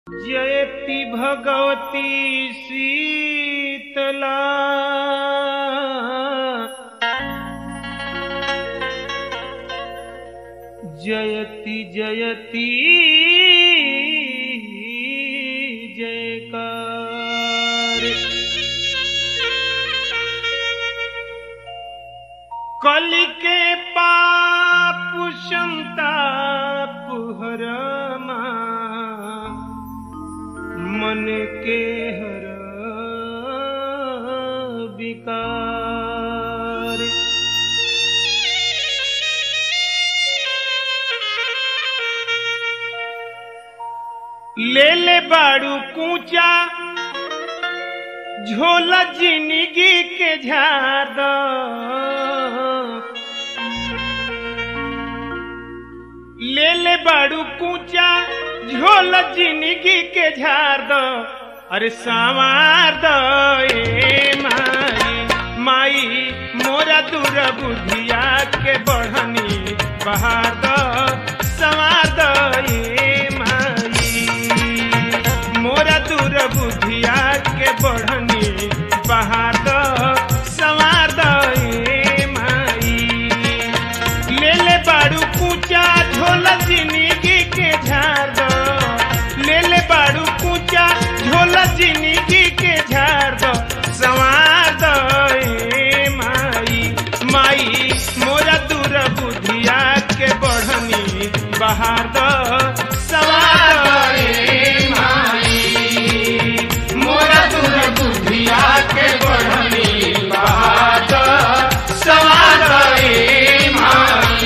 जयति भगवती शीतला जयति जयति जयकार कलि के पाप संताप हरमा मन के हर विकार ले ले बाड़ू कूचा झोला जिंदगी के झाड़ ले ले बाड़ू कूचा झोल जिंदगी के झाड़ दो अरे संवार दो ए माई माई मोरा दूर बुधिया के बढ़नी बहार दो संवार दो ए माई मोरा दूर बुधिया के बढ़नी बहार दो संवार दो ए माई ले ले बाड़ू कूचा झोला जिंदगी के झाड़ दो ले ले बाड़ू कूचा झोला जिंदगी के झाड़ दो संवार दो ए माई माई मोरा दूर बुधिया के बढ़नी बहार दो संवार दो ए माई मोरा दूर बुधिया के बढ़नी बहार दो संवार दो ए माई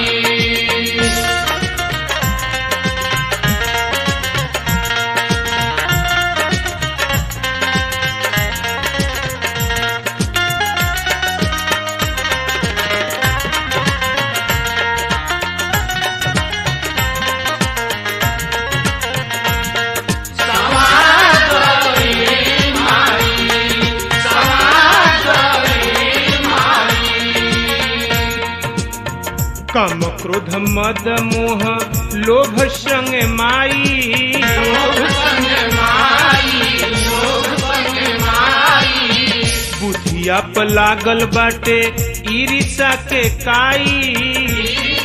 कम क्रोध मद मोह लोभ संग माई बुधिया पर लागल बाटे ईरिसा के काई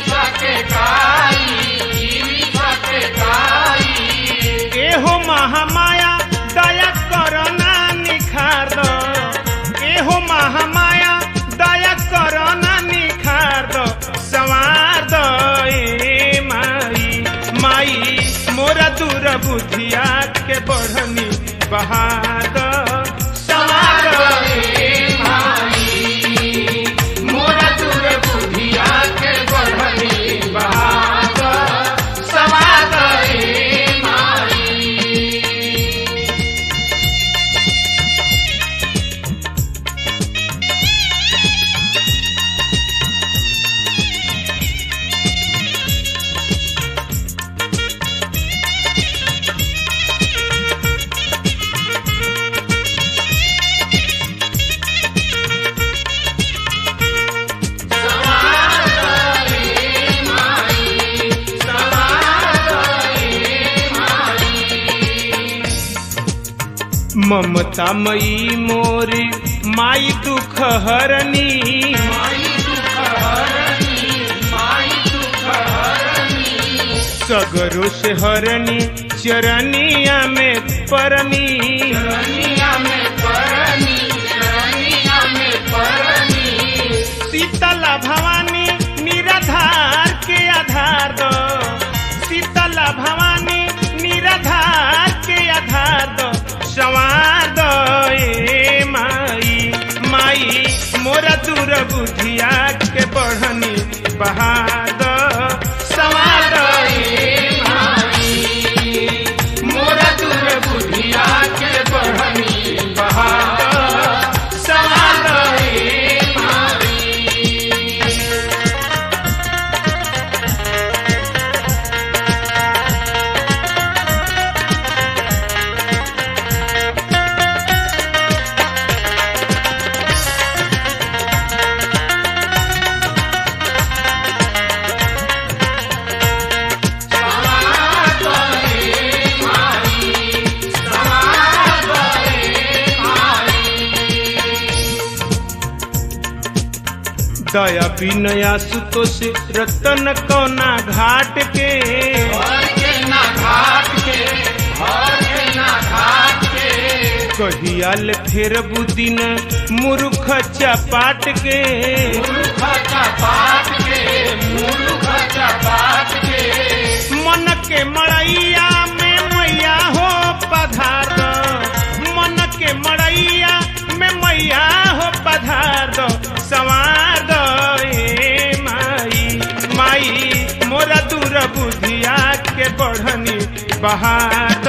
एहो महामाया दया करना निखार दो एहो महामाया दया करना निखार दो संवार दो ए माई माई मोरा दूर बुधिया के बढ़नी बहार दो संवार दो ए माई मोरा दूर बुधिया के बढ़नी बहार दो संवार दो ए माई ममता मई मोरी माई दुख हरनी सगरो से हरनी चरनिया में परनी शीतला भवानी निराधार के आधार दो शीतला भवानी निराधार के आधार दो संवार दो ए माई माई मोरा दूर बुधिया के बढ़नी बहार दो संवार दो ए माई मोरा दूर बुधिया के बढ़नी बहार दो संवार दो ए माई दया बिनया सुतोष रतन कौना घाट के कहियाल फेर बुदिन मूर्ख चपाट के मन के मड़ैया में मैया हो पधार दो मन के मड़ैया में मैया हो पधार दो सवार दो ए माई माई मोरा दूर बुधिया के बढ़नी बहार